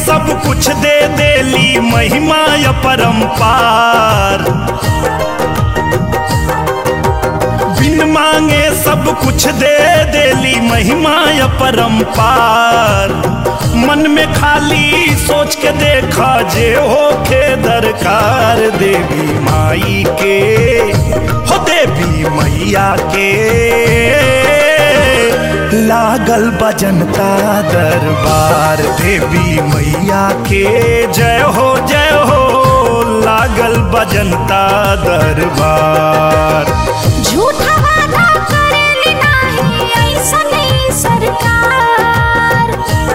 सब कुछ दे देली महिमा अपरंपार बिन मांगे सब कुछ दे देली महिमा अपरंपार मन में खाली सोच के देखा जे होखे दरकार देवी माई के हो देवी मैया के लागल बजनता दरबार देवी मैया के जय हो जय हो लागल बजनता दरबार झूठा वादा करेली नाही ऐसने सरकार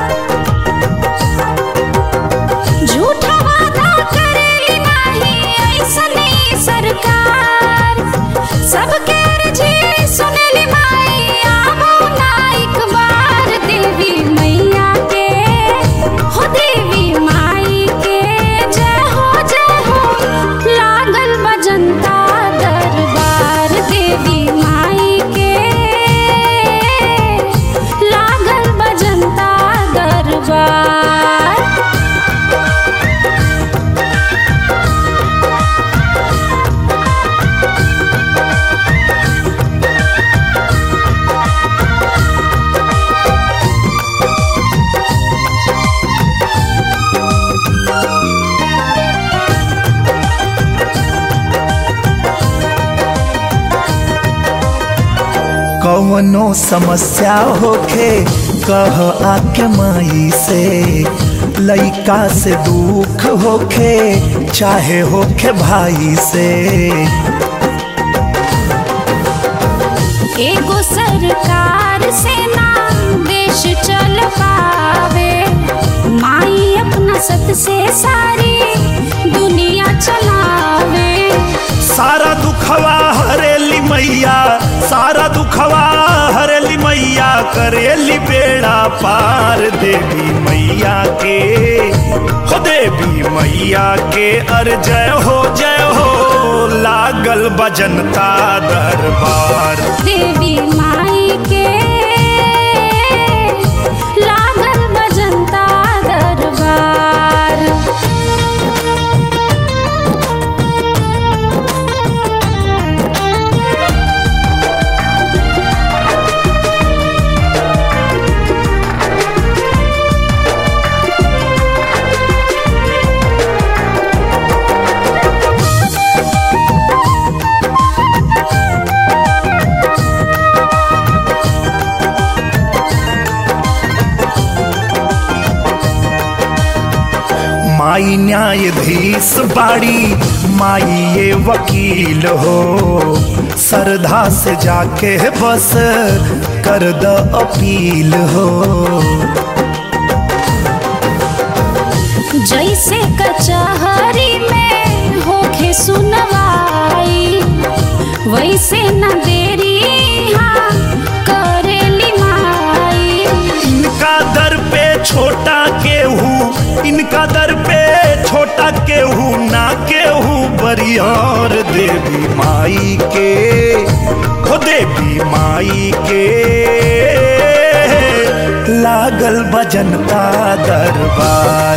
झूठा वादा करेली नाही ऐसने सरकार सबके अर्जी सुनेली माई आवो ना एक बार देवी मैया के हो देवी माई के जय हो जय हो लागल बजनता दरबार देवी माई के लागल बजनता दरबार कवनो समस्या होखे कह आके माई से लइका से दुख होखे चाहे होखे भाई से एगो सरकार से ना देश चल पावे माई अपना सत से सारी दुनिया चलावे सारा दुखवा हरेली मैया सारा दुखवा हरेली मैया करेली बेड़ा पार देवी मैया के हो देवी मैया के अर जय हो जय हो लागल बजनता दरबार देवी माई के लागल बजनता दरबार माई न्यायाधीश बाड़ी माई ये वकील हो सरधा से जाके बस कर द अपील हो जैसे कचहरी में होखे सुनवाई वैसे न देरी हाँ करेली माई इनका दर पे छोटा केहू इनका दर पे छोटा केहू ना केहू बरियार देवी माई के हो देवी माई के लागल बजनता दरबार